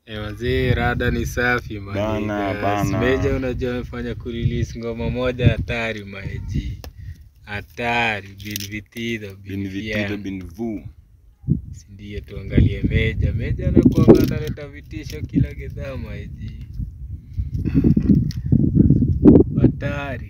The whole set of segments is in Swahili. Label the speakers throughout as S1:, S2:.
S1: Eh, wazee rada ni safi
S2: Bana,
S1: maniga.
S2: bana.
S1: Meja unajua amefanya kurelease ngoma moja hatari maeji. Hatari bin vitido bin
S2: Bin vitido
S1: vitido
S2: bin vu.
S1: Ndiye tuangalie Meja. Meja anakuanga analeta vitisho kila gedhaa maeji. Hatari.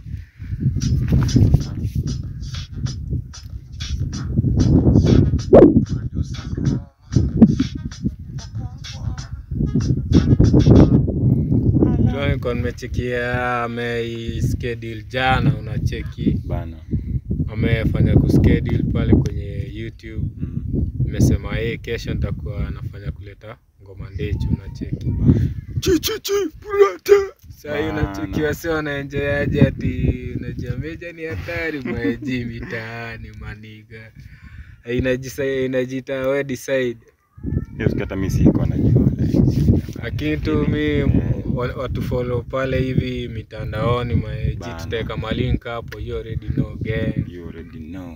S1: Nilikuwa nimechekia ameischedule jana, unacheki
S2: Bana.
S1: amefanya kuschedule pale kwenye YouTube.
S2: Mm.
S1: Nimesema yeye kesho nitakuwa anafanya kuleta ngoma ndechu, unacheki
S2: Chichichi brata.
S1: sasa hiyo
S2: Bana.
S1: unachekiwa, sio wanaenjoy aje? Ati unajua Meja ni hatari mwaji mitaani maniga, inajisa inajiita we decide
S2: Hiyo siku hata mimi siko najua.
S1: lakini tu mi wa- watu follow pale hivi mitandaoni maeji,
S2: Bana.
S1: tutaweka malink hapo, you already know gang.
S2: You already know.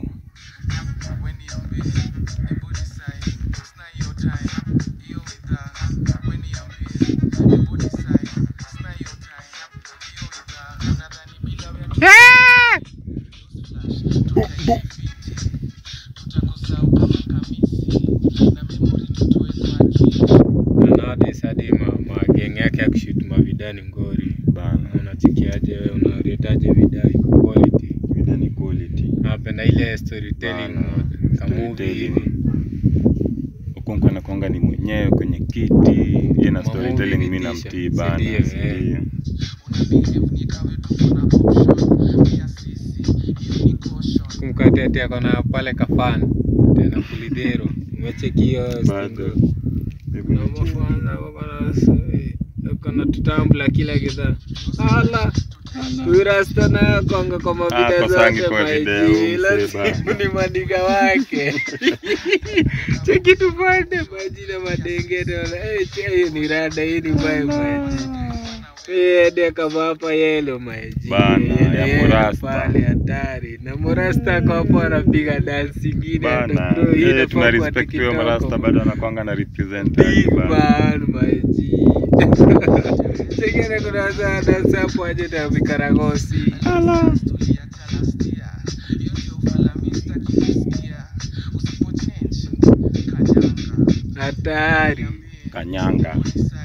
S1: Na nowadays hadi ma- mageng yake ya kushoot mavidani ngori
S2: Bana.
S1: unachekiaje wewe unaretaje vida iko quality
S2: Vida ni quality.
S1: napenda ile storytelling
S2: Bana.
S1: mode kamuvi
S2: Storytelling.
S1: hivi
S2: Okonkwo anakuanga ni mwenyewe kwenye kiti. Yeye na
S1: Mamovie
S2: storytelling mimi
S1: vitisho.
S2: namtii bana.
S1: Sindio, eh.
S2: sindio?
S1: kumkati akona pale kafan tena kulidhero umechekio
S2: Bado. Hebu nicheki.
S1: kona tutambula kila kidhaa ala Urasta nayo konga kwa mavida
S2: Ah, kosangi
S1: zote
S2: kwa video,
S1: maji, ila
S2: mzee bana.
S1: simu ni madiga wake cheki tupande maji na madenge naona eh, che, hiyo ni rada hii ni mbaya maji Eh, de kama hapa yelo maji
S2: Bana,
S1: Yelo,
S2: ya
S1: yelo
S2: Murasta.
S1: pale hatari na Murasta kwa hapo anapiga dance ingine
S2: Bana.
S1: hata bro, hii
S2: Eh,
S1: inafaa
S2: tuna
S1: kwa
S2: respect huyo
S1: TikTok.
S2: marasta bado anakuanga na represent
S1: Big
S2: bana.
S1: man maji chekene kuna saa dance hapo aje na vikaragosi hatari
S2: Kanyanga.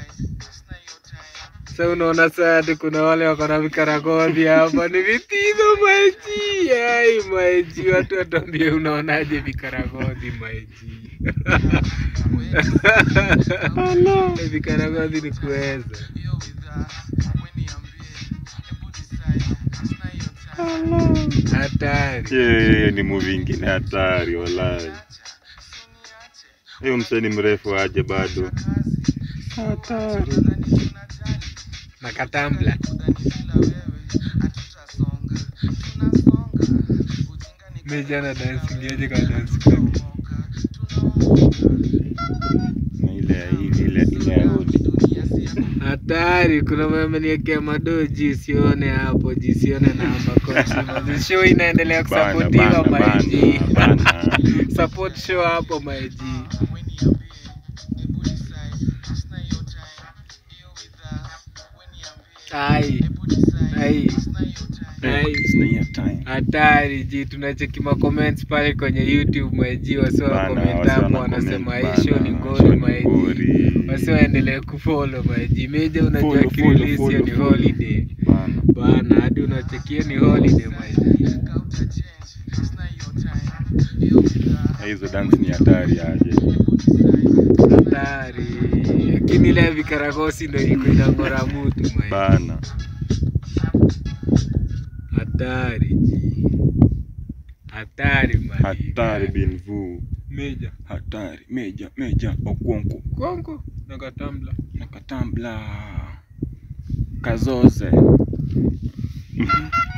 S1: Sasa unaona saa ati kuna wale wako na vikaragosi hapa ni vitizo maji ai maji watu watuambie unaonaje vikaragosi maji Eh, vikaragosi ni kuweza hatari
S2: Yeye ni movie ingine hatari walai. Huyo msee ni mrefu aje bado. Hatari.
S1: na katambla mejana dansingiaje kwa dansi kama
S2: Na ile ya hivi ile ile ya hodi.
S1: hatari kuna mameniekea madoji sione hapo jisione namba kochi show inaendelea
S2: Bana
S1: kusapotiwa
S2: bana
S1: maiji
S2: bana. bana.
S1: support show hapo maiji ai ai ai
S2: Sina hiyo time.
S1: hatari ji tunacheki ma comments pale kwenye youtube maiji wasi wa
S2: Bana,
S1: comment
S2: wasi
S1: hapo
S2: wana
S1: wanasema
S2: comment
S1: hii show ni
S2: bana,
S1: ngori
S2: show ni
S1: maiji
S2: ngori.
S1: wasi waendelee kufollow maiji meja unajua
S2: Follow, follow,
S1: kirelease hiyo
S2: follow,
S1: ni
S2: follow.
S1: holiday
S2: Bana.
S1: bana hadi unachekia ni holiday maiji
S2: Na Hizo dance ni hatari aje.
S1: hatari lakini ile ya vikaragosi ndo iko inangora mutu maiji
S2: Bana.
S1: hatari ji hatari maiji
S2: Hatari bin vu.
S1: meja
S2: Hatari. Meja, meja, okwonko.
S1: kongo na katambla
S2: Nakatambla. Kazoze.